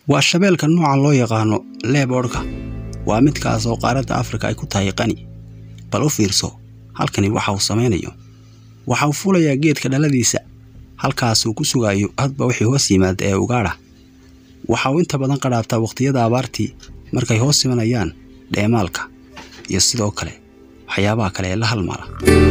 waa shabeelka nooca loo yaqaano leeboodhka waa midkaas oo qaaradda afrika ay ku tahay qani bal u fiirso halkani waxa uu samaynayo waxa uu fulayaa geedka dhaladiisa halkaasuu ku sugaayo hadba wixii hoos yimaada ee ugaadha waxa uu inta badan qadhaabtaa wakhtiyada abaartii markay hoos imanayaan dheemaalka iyo sidoo kale waxyaabaha kale ee la halmaala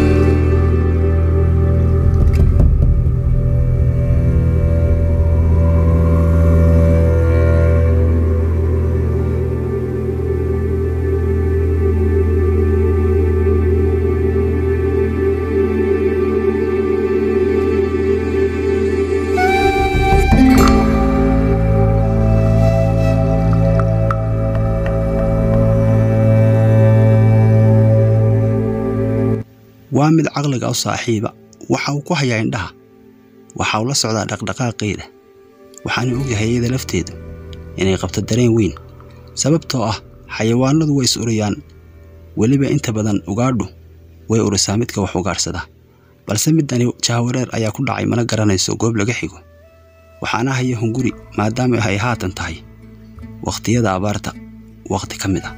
waa mid caqliga u saaxiiba waxa uu ku hayaa indhaha waxa uu la socdaa dhaqdhaqaaqeeda waxaana ogyahay iyada lafteedu inay qabto dareen weyn sababtoo ah xayawaanadu way is uriyaan weliba inta badan ugaadhu way urisaa midka wax ugaadhsada balse midani jahawareer ayaa ku dhacay mana garanayso goob laga xigo waxaana haya hunguri maadaama ay haatan tahay wakhtiyada abaarta wakhti ka mid ah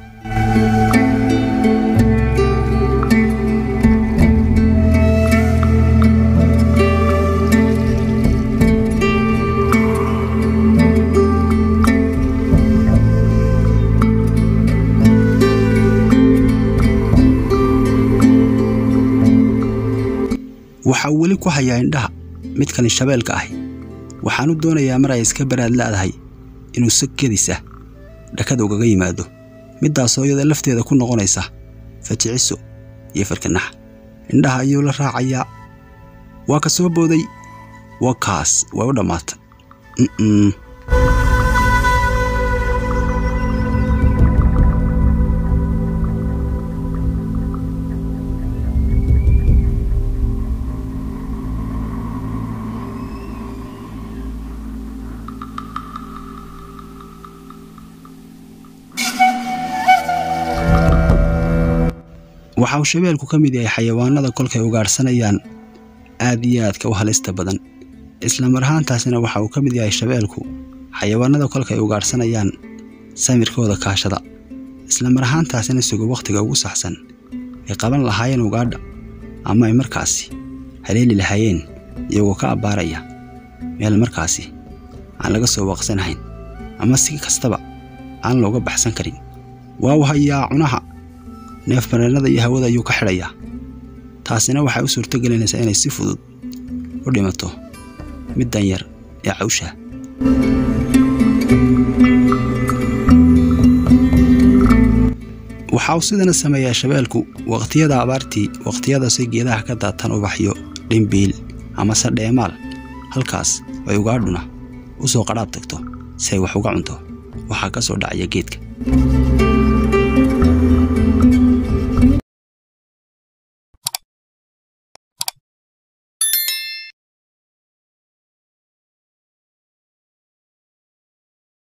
waxa uu weli ku hayaa indhaha midkani shabeelka ahi waxaanu doonayaa mar ay iska baraad la'dahay inuu sakadiisa dhakada ugaga yimaado middaasoo iyada lafteeda ku noqonaysa fajiciso iyo farkanax indhaha ayuu la raacayaa waa ka soo booday waa kaas way u dhammaatay mm waxa uu shabeelku ka mid yahay xayawaanada kolkay ugaadhsanayaan aad iyo aadka u halista badan isla mar ahaantaasina waxa uu ka mid yahay shabeelku xayawaanada kolkay ugaadhsanayaan samirkooda kaashada isla mar ahaantaasina sugo wakhtiga ugu saxsan ay qaban lahaayeen ugaadha ama ay markaasi haleeli lahaayeen iyagoo ka abbaaraya meel markaasi aan laga soo waaqsanahayn ama si kastaba aan looga baxsan karin waa u hayaa cunaha neef mareennada iyo hawada ayuu ka xidhayaa taasina waxay u suurto gelinaysaa inay si fudud u dhimato middan yar ee cawsha waxa uu sidana sameeyaa shabeelku wakhtiyada abaartii wakhtiyadaasay geedaha ka daataan ubaxyo dhimbiil amase dheemaal halkaas ay ugaadhuna u soo qadhaab tagto si ay wax uga cunto waxaa ka soo dhacaya geedka